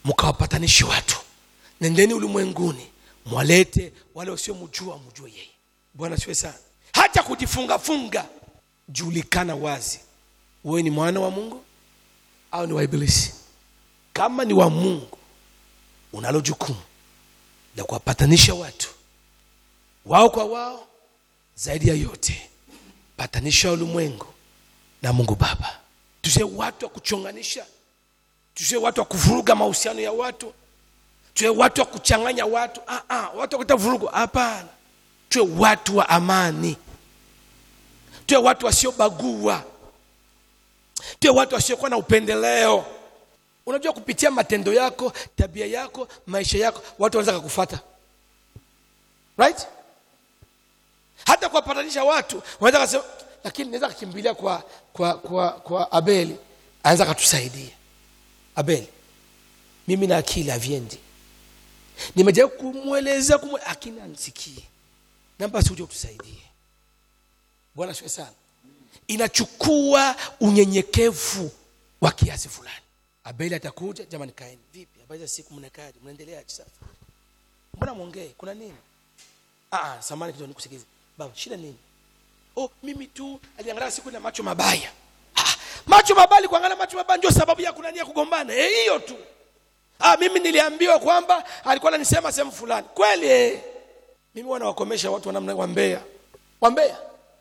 mkawapatanishe watu nendeni ulimwenguni mwalete wale wasiomjua mjue yeye bwana siwe sana hata kujifungafunga julikana wazi wewe ni mwana wa mungu au ni wa ibilisi kama ni wa mungu unalo jukumu la kuwapatanisha watu wao kwa wao zaidi ya yote patanisha ulimwengu na mungu baba tusiwe watu wa kuchonganisha tusiwe watu wa kuvuruga mahusiano ya watu tuwe watu wa kuchanganya watu ah, ah, watu wa kuleta vurugu hapana tuwe watu wa amani tuwe watu wasiobagua tuwe watu wasiokuwa na upendeleo unajua kupitia matendo yako tabia yako maisha yako watu wanaweza kakufata right hata kuwapatanisha watu wanaweza kasema lakini naweza kakimbilia kwa kwa kwa kwa abeli anaweza katusaidia abeli mimi na akili haviendi nimejaribu kumweleza kumwe lakini anisikie namba si uje utusaidie bwana siwe sana inachukua unyenyekevu wa kiasi fulani abeli atakuja jamani kaeni vipi habari za siku mnakaje mnaendeleaje sasa mbona mwongee kuna nini ah samani kidogo nikusikize baba shida nini oh mimi tu aliangalia siku na macho mabaya ah, macho mabaya kuangalia macho mabaya ndio sababu ya kunania kugombana eh hiyo tu ah mimi niliambiwa kwamba alikuwa ananisema sehemu fulani kweli eh mimi wanawakomesha watu wanamna wambea wambea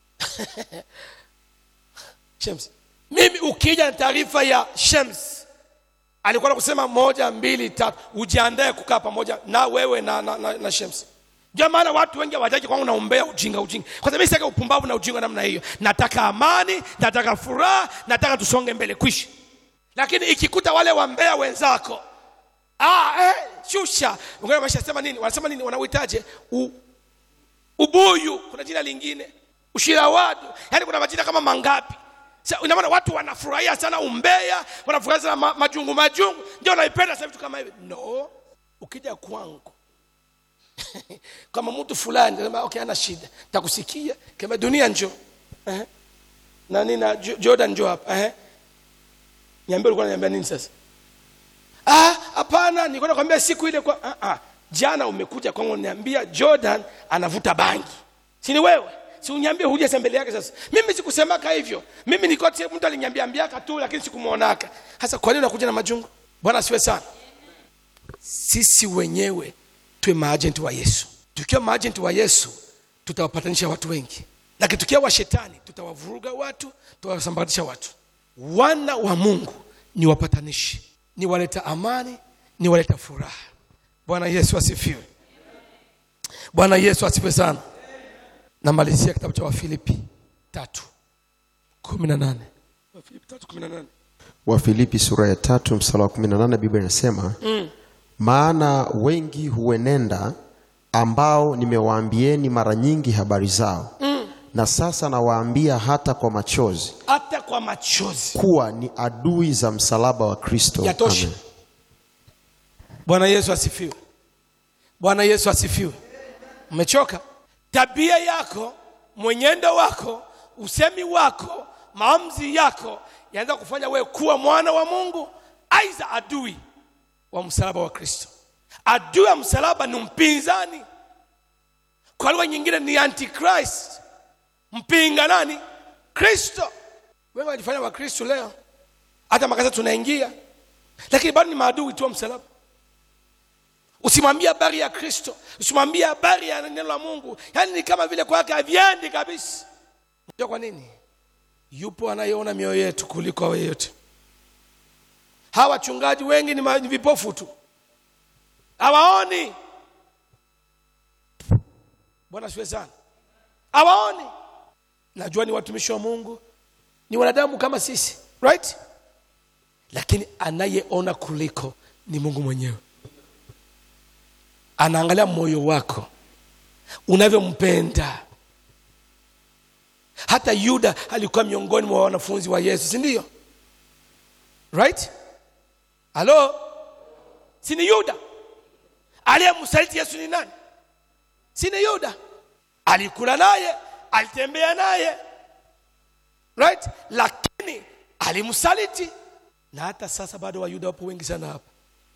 Shems mimi ukija na taarifa ya Shems alikuwa anakusema moja mbili tatu ujiandae kukaa pamoja na wewe na, na, na, na Shems ndio maana watu wengi hawajaji kwangu naombea ujinga ujinga kwa sababu sitaki upumbavu na ujinga namna hiyo nataka amani nataka furaha nataka tusonge mbele kwishi lakini ikikuta wale wambea wenzako ah, eh, shusha ungana wameshasema nini wanasema nini wanauitaje U, ubuyu kuna jina lingine ushirawadu yaani kuna majina kama mangapi Sa, ina maana watu wanafurahia sana umbea wanafurahia sana ma, majungu majungu ndio naipenda sasa vitu kama hivi no ukija kwangu kama mtu fulani nasema okay ana shida takusikia kama dunia njo eh nani na Jo- Jordan njo hapa eh niambie ulikuwa unaniambia nini sasa ah hapana nilikuwa nakwambia siku ile kwa ah, ah jana umekuja kwangu unaniambia Jordan anavuta bangi si ni wewe si uniambie huja mbele yake sasa mimi sikusemaka hivyo mimi nilikuwa tu- mtu aliniambia ambiaka tu lakini sikumuonaka sasa kwa nini unakuja na majungu bwana siwe sana sisi wenyewe tuwe maajenti wa yesu tukiwa maajenti wa yesu tutawapatanisha watu wengi lakini tukiwa wa shetani tutawavuruga watu tutawasambaratisha watu wana wa mungu ni wapatanishi ni waleta amani ni waleta furaha bwana yesu asifiwe bwana yesu asifiwe sana namalizia kitabu cha wafilipi tatu kumi na nane wafilipi tatu kumi na nane wafilipi sura ya tatu msala wa 18 biblia inasema mm. maana wengi huenenda ambao nimewaambieni mara nyingi habari zao mm. na sasa nawaambia hata kwa machozi hata kwa machozi kuwa ni adui za msalaba wa kristo Yatosha. Amen. bwana yesu asifiwe bwana yesu asifiwe umechoka tabia yako mwenyendo wako usemi wako maamuzi yako yanaweza kufanya wewe kuwa mwana wa mungu aidha adui wa msalaba wa kristo adui wa msalaba ni mpinzani kwa lugha nyingine ni antichrist mpinga nani kristo wengi wanajifanya wakristo leo hata makasa tunaingia lakini bado ni maadui tu wa msalaba usimwambie habari ya kristo usimwambie habari ya neno la mungu yaani ni kama vile kwake haviendi kabisa unajua kwa nini yupo anayeona mioyo yetu kuliko awe yote hawa wachungaji wengi ni ma- ni vipofu tu hawaoni bwana siwe sana hawaoni najua ni watumishi wa mungu ni wanadamu kama sisi right lakini anayeona kuliko ni mungu mwenyewe anaangalia moyo wako unavyompenda hata yuda alikuwa miongoni mwa wanafunzi wa yesu si ndio right halo si ni yuda aliyemsaliti yesu ni nani si ni yuda alikula naye alitembea naye right lakini alimsaliti na hata sasa bado wayuda wapo wengi sana hapa